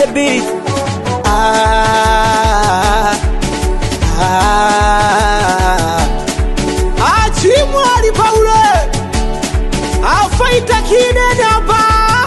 the beat. Ah, ah. Achimwali Paule afaita kinene hapa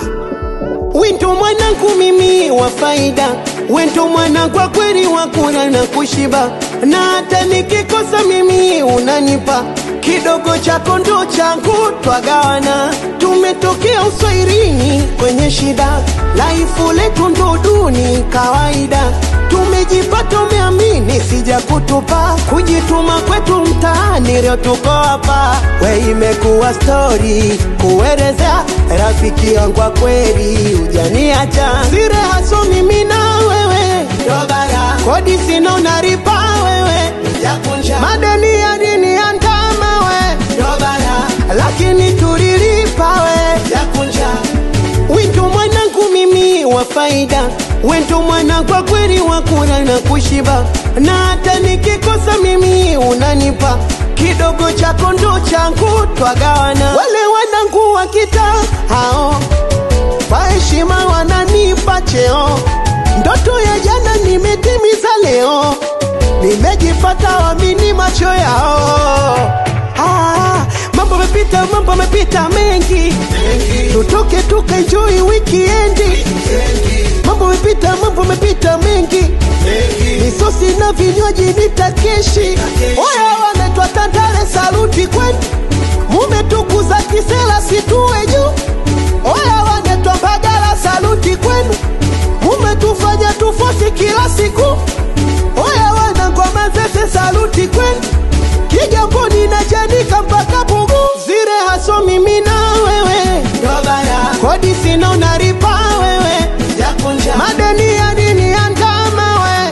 Wento mwanangu mimi wa faida, wento mwana kwa kweli wa kula na kushiba, na hata nikikosa mimi unanipa kidogo chako ndo changu, twagawana. Tumetokea uswairini kwenye shida, laifu letu ndo duni kawaida. Tumejipata umeamini, sija kutupa kujituma kwetu mtaani, leo tuko hapa. We imekuwa stori kuelezea rafiki yangu wa kweli, ujaniacha sire haso mimi na wewe Dobara. kodi sina unaripa wewe Jakunja. madeni ya dini ya ndama we Dobara. lakini tulilipa we Jakunja. Wento mwanangu mimi wa faida, wento mwana kwa kweli wa kula na kushiba, na hata nikikosa mimi unanipa kidogo chako ndo changu, twagawana. Wale wanangu wa kitaa hao kwa heshima wananipa cheo, ndoto ya jana nimetimiza leo, nimejipata wamini macho yao. Ah, mambo mepita, mambo mepita mengi, tutoke tukaenjoy wikiendi. Mambo mepita, mambo mepita mengi, misosi na vinywaji nitakeshi. Oya, wanaitwa Tandale, saluti kwenu, mumetukuza kisela situwe juu. Oya, wanaitwa Mbagala, saluti kwenu, mumetufanya tufosi kila siku. Oya, wanangoma zese, saluti kwenu Kigamboni na Chanika mpaka Pugu, zire haso mimi na wewe, kodi sina unaripa wewe, madeni ya dini ya ndama we,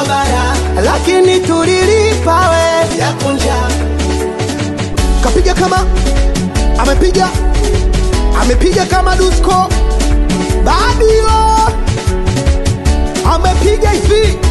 lakini tulilipa we, kapiga kama amepiga amepiga kama Dusko Badio amepiga hivi